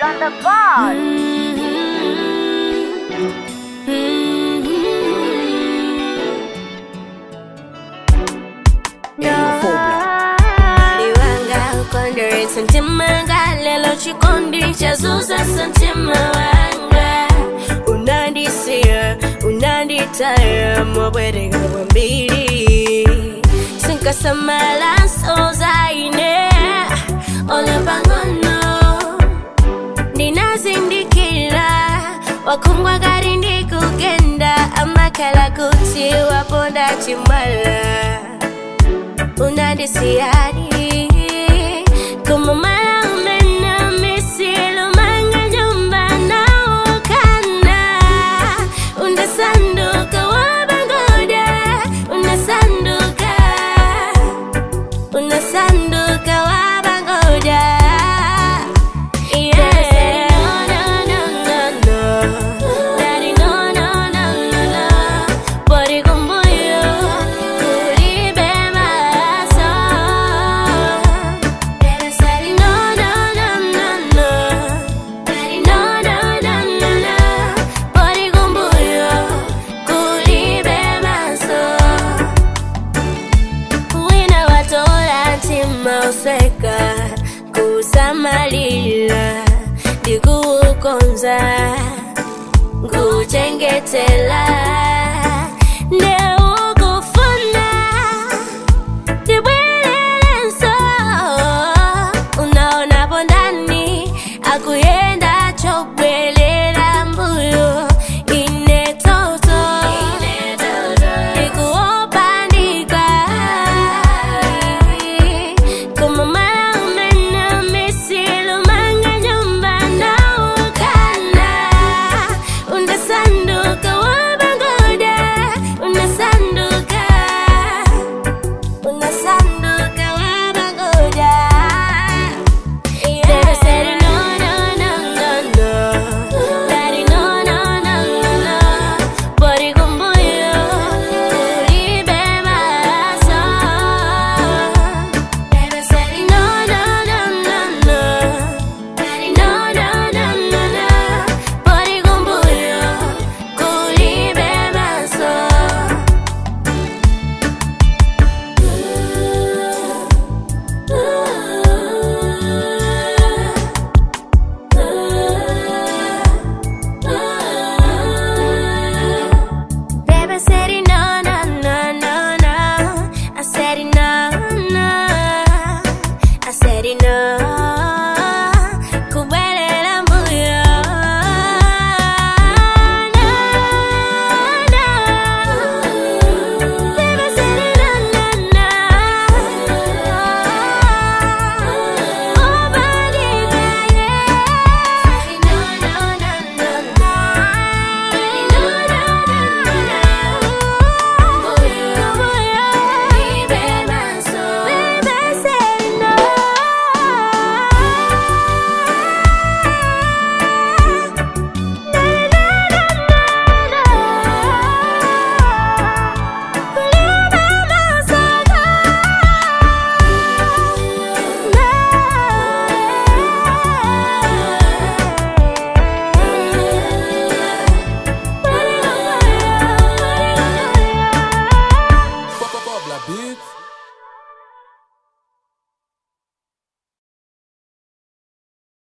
on the bar. Liwanga ukondere santima lelo chikondi chazuza santima wanga unandisia unanditaya mobwereka kwambiri sinkasamala sozaine ole pangono ndinazindikira wakungwa gari ndikugenda amakala kuti waponda chimwala unadisiadi kumamala umena misilu manga jumba naokana unasanduka wabangoda unasanduka unasanduka wabangoda Yeah. No, no, no, no. Daddy, no, no, no, no, no. Body kumbuyo, kulibe maso. Daddy said, no, no, no, no, no. Daddy, no, no, no, no, no. Body kumbuyo, kulibe maso. wina watola ntima usweka kusamalila ndikuukonza nguchengetela